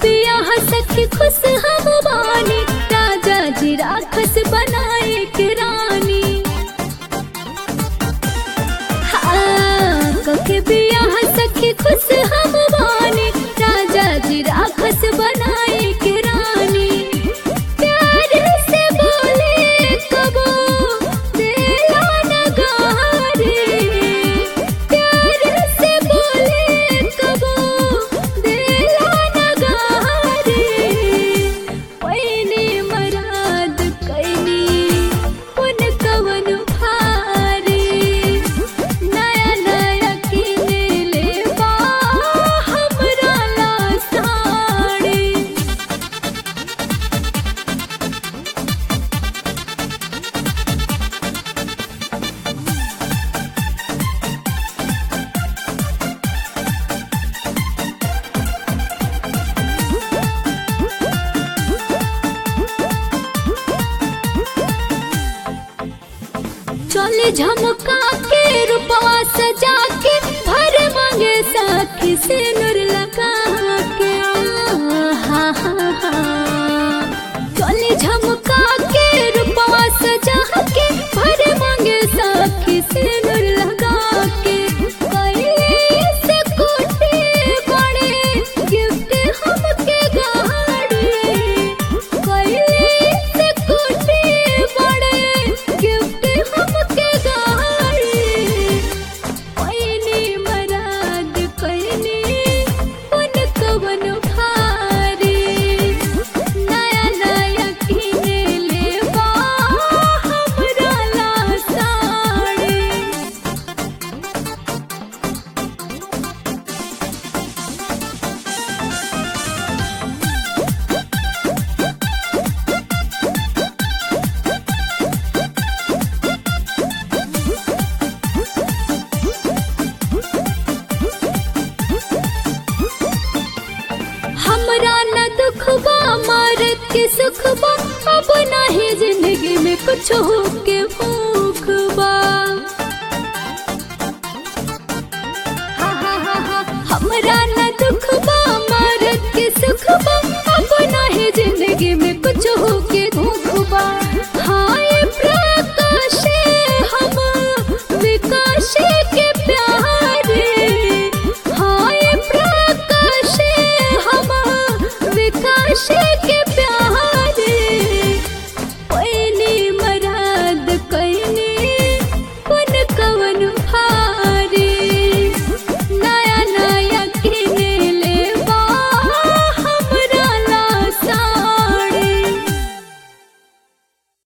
बियाह सखी खुश हम बानी राजा जी राखस बनाए के रानी हाँ, कके बियाह सखी खुश हम बानी राजा जी राखस बनाए के रानी प्यार से बोले कबो दिला नगारे प्यार से बोले कबो दिला नगारे पैने मराद कैनी पुन कवन भारी नया नया किने लेबा हमरा ला साड़ी चले झमका के रूपवा सजा के भर मांगे साखी से नूर लगा के हा हा हा चले झमका के रूपवा सजा के भर मांगे साखी से नूर लगा के कैले से कोटे बड़े गिफ्ट हमके गाड़ी कैले से कोटे बड़े गिफ्ट हमके गाड़ी पैनी मराद पैनी उन कवन भारी नया नया किने लेबा हमरा ला साड़ी हमरा न दुख बा मारत के सुख बा अब नाही जिंदगी में कुछ हो के भूख बा हा, हा, हा, हा। हमरा न दुख बा मारत के सुख बा अब नाही जिंदगी में कुछ हो के भूख बा